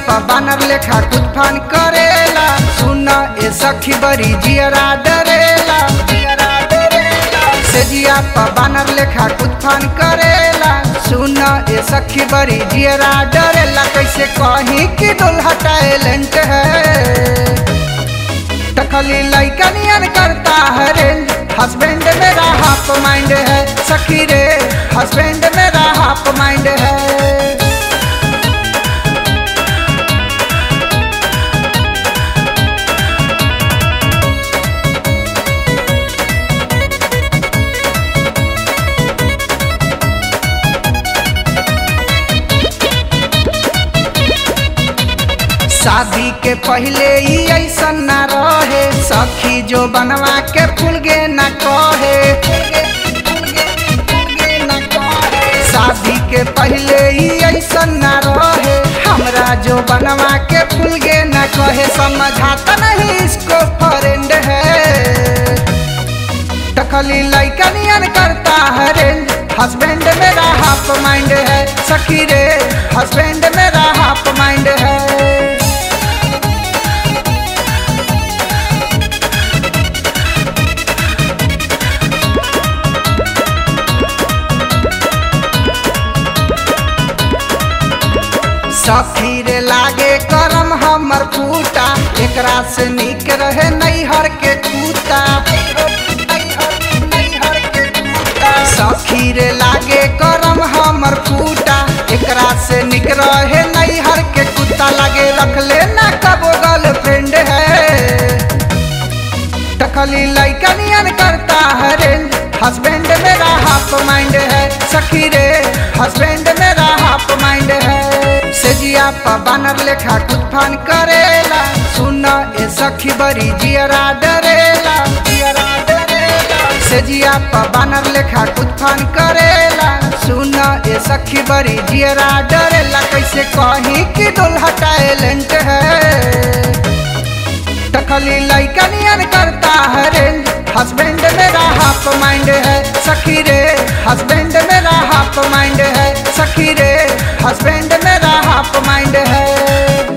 पा बानर लेखा कुतफान करेला सुन ए सखी बड़ी जियरा डरेला जियरा डरेला सेजिया पा बानर लेखा कुतफान करेला सुन ए सखी बड़ी जियरा डरेला कैसे कहीं कि दुल्हा टैलेंट है टकली लइका नियन करता है रेंज हस्बैंड मेरा हाफ माइंड है सखी रे हस्बैंड मेरा हाफ माइंड है शादी के पहले ही ऐसा न रहे सखी जो बनवा के फूल गे न कहे शादी के पहले ही ऐसा न रहे हमरा जो बनवा के फूल गे न कहे समझाता नहीं इसको फ्रेंड है टकली लइका नियन करता है रेंज हस्बैंड मेरा हाफ माइंड है सखी रे हस्बैंड मेरा हाफ माइंड है सखी रे लागे करम हमर फूटा एकरा से निक रहे नैहर के कूता सखी रे लागे करम हमर फूटा एकरा से निक रहे नैहर के कुत्ता लगे रख लेना कबो गर्लफ्रेंड है टकली लइका नियन करता है रेंज हस्बैंड मेरा हाफ माइंड है सखी रे हस्बैंड मेरा हाफ माइंड है सेजिया पा बानर लेखा कुतफान करेला सुन ए सखी बड़ी जियरा डरेला जियरा डरेला सेजिया पा बानर लेखा कुतफान करेला सुन ए सखी बड़ी जियरा डरेला कैसे कहीं कि दुल्हा टैलेंट है टकली लइका नियन करता है रेंज हस्बैंड मेरा हाफ माइंड है सखी रे हस्बैंड मेरा हाफ माइंड है सखी रे हस्बैंड मेरा हाफ माइंड है